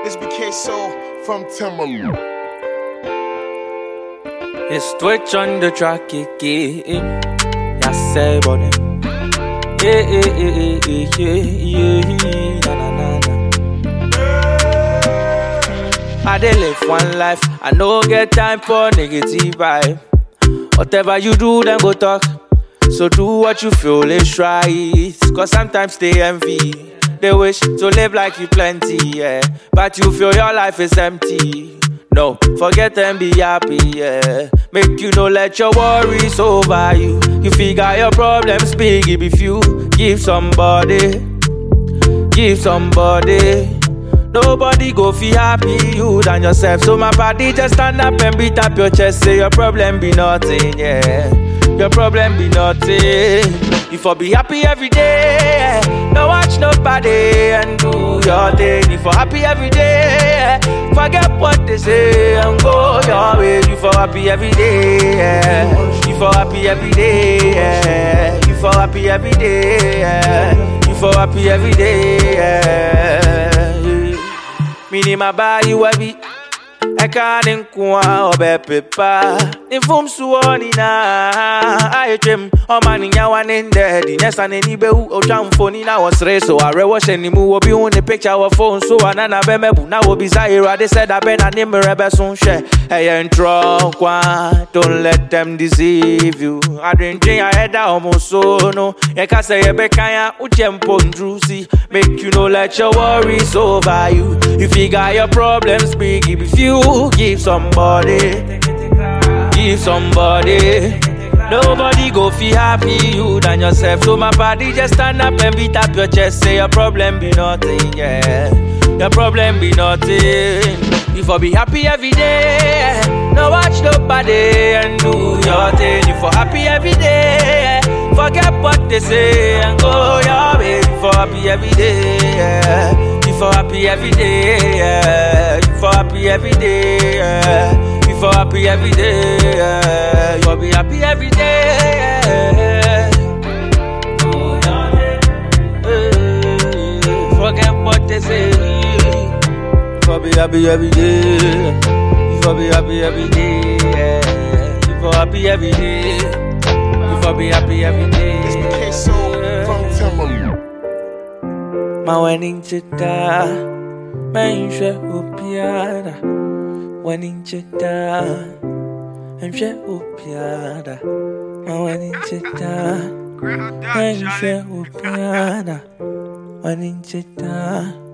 It's BK Soul from Timberland. It's Twitch on the track again. Ya say buddy. Yeah, yeah, yeah, yeah, yeah, yeah, na na na na. I dey live one life. I no get time for negative vibe. Whatever you do, then go talk. So do what you feel is right. Cause sometimes they envy. They wish to live like you plenty, yeah. But you feel your life is empty. No, forget and be happy, yeah. Make you no let your worries over you. You figure your problems big if you give somebody, give somebody. Nobody go feel happy you than yourself. So my body just stand up and beat up your chest. Say your problem be nothing, yeah. Your problem be nothing. You for be happy every day. No watch nobody and do your thing. You for happy every day. Forget what they say and go your way. You for happy every day. yeah. You for happy every day. yeah. You for happy every day. yeah. You for happy every day. yeah. Mini ma buy you a beat. ɛka ne nko a ɔbɛpepa ne mfomsoɔ nyinaa ayɛtwam ɔma ne nyawa ne ndɛɛde nyɛ sa n'ani bɛwu ɔtwa mfoni na wɔsere so awerɛwɔ hyɛ ne mu wɔbi hu ne picture wɔ phone so anana bɛmɛbu na wɔbisa awurade sɛ da bɛ na ne mmerɛ bɛso hwɛ ɛyɛ ntorɔ nkwa don't let them deceive you adwendwen a ɛda ɔmo so no yɛka sɛ yɛbɛkan a wokyɛ mpo nduru si make you no let your worries over you you figure your problems big if you give somebody give somebody Nobody go feel happy you than yourself. So my body just stand up and beat up your chest. Say your problem be nothing, yeah. Your problem be nothing. You for be happy every day. No watch nobody and do your thing. You for happy every day. Forget what they say and go your way. You for happy every day. Yeah. You for happy every day. Yeah. You for happy every day. Yeah. You for happy every day. Yeah. You for be happy every day. Yeah. Do your thing. Eh, Forget what they say. You for be happy every day. You for be happy every day. Yeah. You for happy every day. You for be happy every day. It's BK Soul from Timberland. My wedding chita, man share upiada. Wedding chita, I'm share upiada. My wedding chita, man share upiada. Wedding chita.